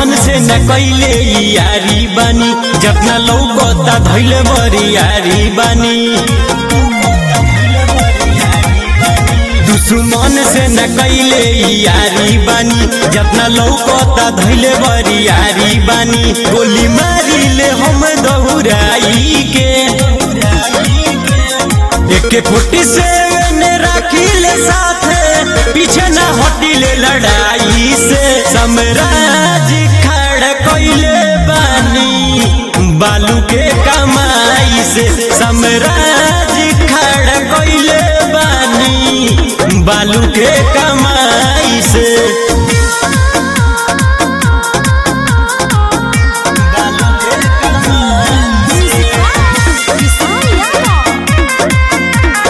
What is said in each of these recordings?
दुश्मन से न कैले यारी बानी जतना लौकता धैले बरी यारी बानी दुश्मन से न कैले यारी बानी जतना लौकता धैले बरी यारी बानी गोली मारी ले हम दौड़ाई के एक फुटी से ने राखी ले साथे पीछे न हटी ले लड़ाई से समराज खड़ कोइले बानी बालू के कमाई से समराज खड़ कोइले बानी बालू के कमाई से बालू के कमाई से। किसान यादव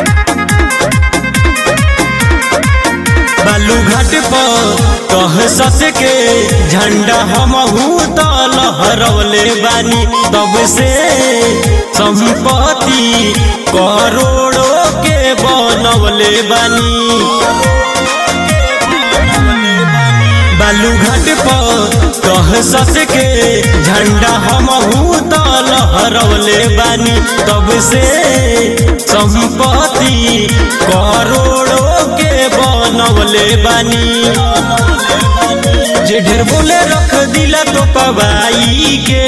बालू घाट पर कह सस के झंडा हमहू तो लहरवले बानी तब से संपत्ति करोड़ों के बनवले बानी बालू घाट पर कह सस के झंडा हमहू तो लहरवले बानी तब से संपत्ति करोड़ों के बनवले बानी जे ढेर बोले रख दिला तो पवाई के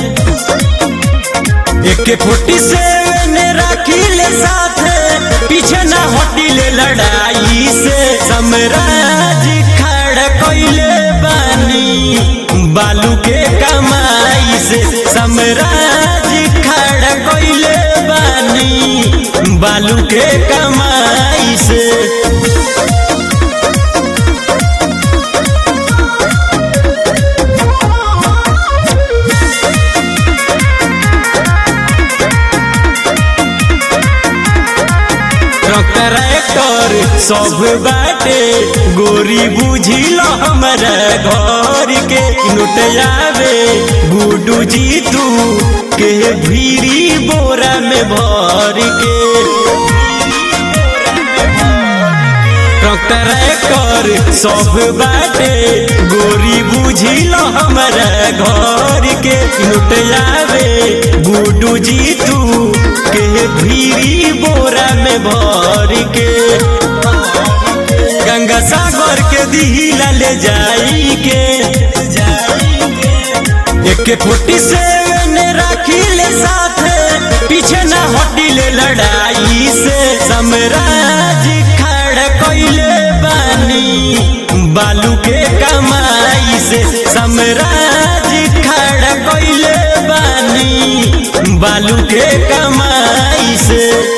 एक फुटी से ने राखी ले साथे पीछे ना हटी ले लड़ाई से समराज खड़ कोइले बानी बालू के कमाई से समराज खड़ कोइले बानी बालू के कमाई से ट्रैक्टर सब बाटे गोरी बुझिल हमरा घर के नोटयावे गुडू जी तू के भीरी बोरा में भर के ट्रैक्टर सब बाटे गोरी बुझिल हमरा घर के नोटयावे गुडू जी तू के भीरी बोरा में भर के गंगा सागर के दिहिला ले जाई के एक फुटी से ने राखी ले साथे पीछे ना हटी ले लड़ाई से समराज खड़ कोइले बानी बालू के कमाई से समराज खड़ कोइले बानी बालू के कमाई से